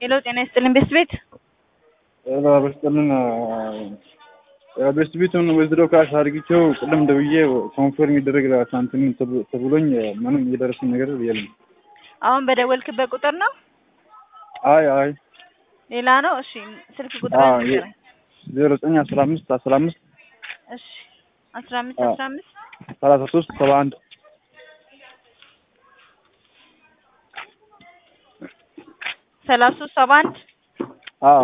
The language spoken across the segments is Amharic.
ሄሎ ጤና ይስጥልን ቤስት ቤት በስጥልን ቤስት ቤቱን ወስዶ ካሽ አድርጊቸው ቅድም ደውዬ ኮንፈርም ይደረግ ሳንቲም ተብሎኝ ምንም የደረሰኝ ነገር የለም። አሁን በደወልክበት ቁጥር ነው? አይ አይ ሌላ ነው? እሺ ስልክ ቁጥር አዎ፣ ንገረኝ። ዜሮ ዘጠኝ አስራ አምስት አስራ አምስት እሺ አስራ አምስት አዎ። አስራ አምስት ሰላሳ ሶስት ሰባ አንድ ሰላሳ ሶስት ሰባ አንድ አዎ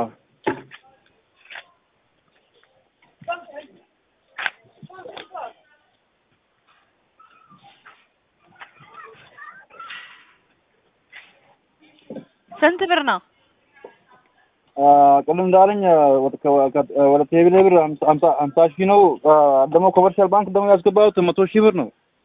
ስንት ብር ነው? ቅድም እንዳለኝ ወደ ቴሌ ብር ሀምሳ ሺህ ነው። ደግሞ ኮመርሻል ባንክ ደግሞ ያስገባሁት መቶ ሺህ ብር ነው።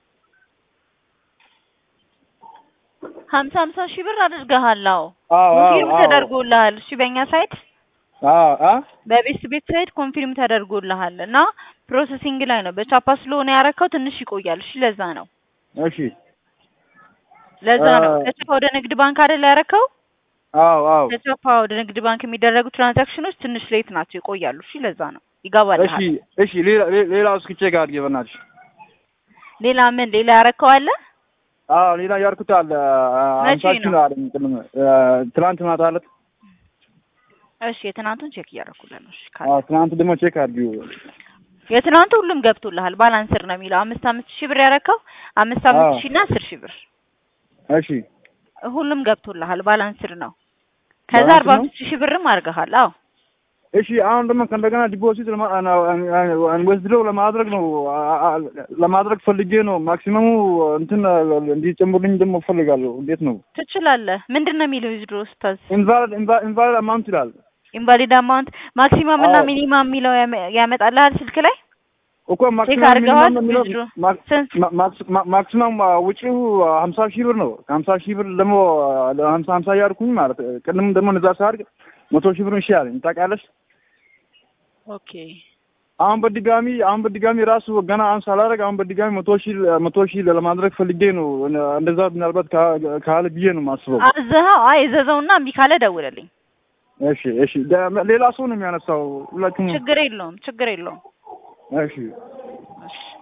ሀምሳ ሀምሳ ሺህ ብር አድርገሃል። አዎ አዎ አዎ ኮንፊርም አዎ ተደርጎልሃል። እሺ በእኛ ሳይት አዎ አ በቤስት ቤት ሳይት ኮንፊርም ተደርጎልሃል እና ፕሮሰሲንግ ላይ ነው። በቻፓ ስለሆነ ያረከው ትንሽ ይቆያል። እሺ ለዛ ነው እሺ ለዛ ነው። አ- ከቻፓ ወደ ንግድ ባንክ አይደል ያረከው? አዎ አዎ ከቻፓ ወደ ንግድ ባንክ የሚደረጉ ትራንዛክሽኖች ትንሽ ሌት ናቸው፣ ይቆያሉ። እሺ ለዛ ነው እሺ ይገባልሃል። እሺ ሌላ ሌላ- ሌላ እስኪ ቼክ አድርጌ በእናትሽ። ሌላ ምን ሌላ ያረከው አለ? አዎ ሌላ ያልኩት አለ መቼ ሀምሳ ሺህ ነው? ነው አለኝ ቅድም ትናንት ማታ አለት እሺ የትናንቱን ቼክ እያደረኩልህ ነው። እሺ ካለ አዎ ትናንት ደግሞ ቼክ አድርጊው። የትናንቱ ሁሉም ገብቶልሃል። ባላንስር ነው የሚለው አምስት አምስት ሺህ ብር ያረከው አምስት አምስት አዎ። ሺህ እና አስር ሺህ ብር እሺ ሁሉም ገብቶልሃል። ባላንስር ነው። ከዛ ባላንስር አርባ ነው? አምስት ሺህ ብርም አድርገሃል። አዎ እሺ አሁን ደግሞ ከእንደገና ዲፖዚት ወስድረው ለማድረግ ነው አ- አ- ለማድረግ ፈልጌ ነው። ማክሲመሙ እንትን እንዲጨምሩልኝ ደግሞ እፈልጋለሁ። እንዴት ነው? ትችላለህ። ምንድን ነው የሚለው ዊዝድሮ ስታዝ ኢንቫሊድ ኢንቫሊድ አማውንት ይላል ኢንቫሊድ አማውንት ማክሲማም እና አዎ። ሚኒማም የሚለው ያመ- ያመጣልሃል ስልክ ላይ እኮ ቼክ ማክሲመም አድርገዋል። ሚኒመም የሚለው ዊዝድሮ ማ- ስንት ማ- ማክስ- ማ- ማክሲመም ውጪው ሀምሳ ሺህ ብር ነው። ከሀምሳ ሺህ ብር ደግሞ ሀምሳ ሀምሳ እያልኩኝ ማለት ቅድም ደግሞ እዛ ሳድርግ መቶ ሺህ ብር ይሻለኝ ታውቂያለሽ። ኦኬ አሁን በድጋሚ አሁን በድጋሚ ራሱ ገና አሁን ሳላደርግ አሁን በድጋሚ መቶ ሺህ መቶ ሺህ ለማድረግ ፈልጌ ነው። እንደዛ ምናልባት ካ- ካለ ብዬ ነው የማስበው። አዘኸው? አይ እዘዘውና እምቢ ካለ ደውልልኝ። እሺ እሺ። ደ- ሌላ ሰው ነው የሚያነሳው ሁላችሁም። ችግር የለውም ችግር የለውም። እሺ እሺ